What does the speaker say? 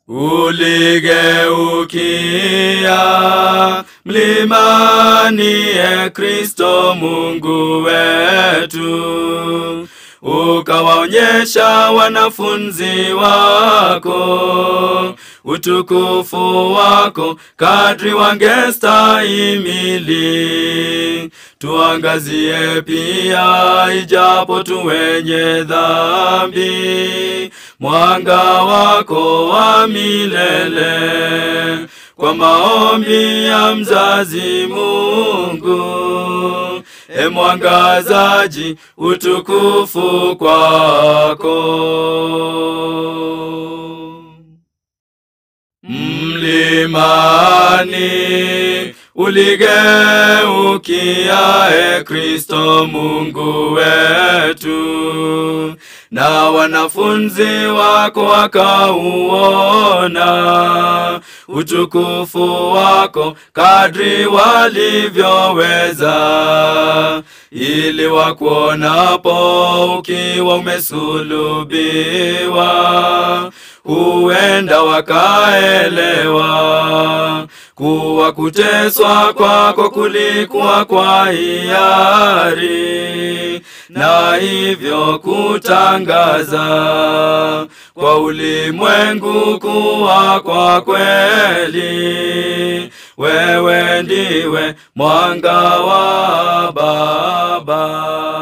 Uligeukia mlimani, e Kristo Mungu wetu, ukawaonyesha wanafunzi wako utukufu wako kadri wangestahimili. Tuangazie pia, ijapo tu wenye dhambi, mwanga wako wa milele kwa maombi ya mzazi Mungu. E mwangazaji, utukufu kwako. Mlimani uligeukia, e Kristo Mungu wetu, na wanafunzi wako wakauona utukufu wako kadri walivyoweza, ili wakuonapo ukiwa umesulubiwa huenda wakaelewa kuwa kuteswa kwako kulikuwa kwa hiari, na hivyo kutangaza kwa ulimwengu kuwa kwa kweli wewe ndiwe mwanga wa Baba.